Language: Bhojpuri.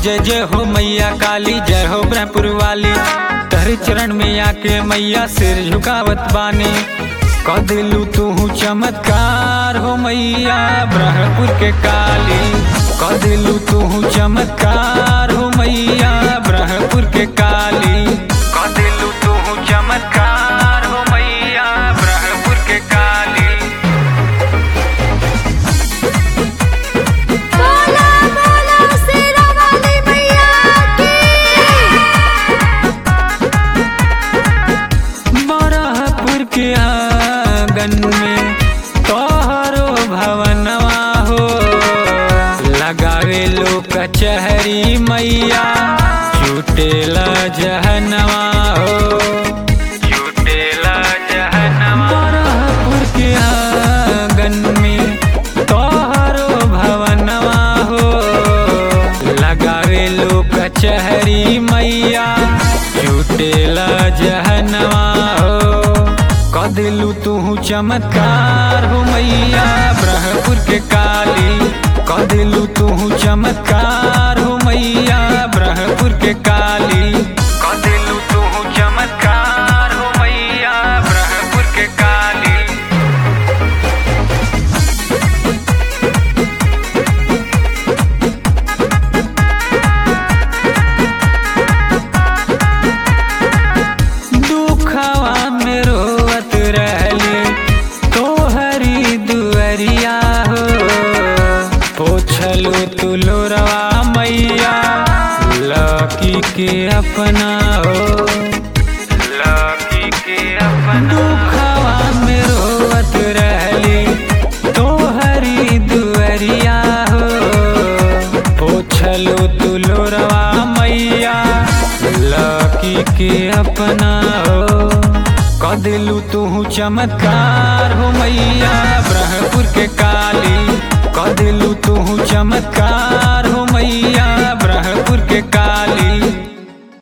जय जय हो मैया काली जय हो ब्रह्मपुर वाली तहरे चरण में आके मैया सिर झुकावत बानी क दिलू तू चमत्कार हो मैया ब्रह्मपुर के काली क दिलू तू चमत्कार हो मैया ब्रह्मपुर के काली क दिलू तू चमत्कार हो मैया ब्रह्मपुर के काली बोला बोला शेरा वाली मैया की बरहपुर के आंगन में तोहरो भवनवा हो लगावे लो कचहरी मैया छूटेला जहनवा हो छूटेला जहनवा बरहपुर के आंगन में तोहरो भवनवा हो लगावे लो कचहरी मैया छूटेला जहनवा हो क दिलू तू चमत्कार हो मैया ब्रह्मपुर के काली क दिलू तू चमत्कार हो मैया ब्रह्मपुर के काली क दिलू तू चमत्कार हो मैया ब्रह्मपुर के काली दुखवा में रोवत रहली तोहरी दुअरिया हो पोछलू तू लोरवा मैया लकी के अपना हो लकी के अपना दुखवा में रोवत रहली तोहरी दुअरिया हो पोछलू तू लोरवा मैया लकी के अपना हो क दिलू तू चमत्कार हो मैया ब्रह्मपुर के काली क दिलू तू चमत्कार हो मैया ब्रह्मपुर के काली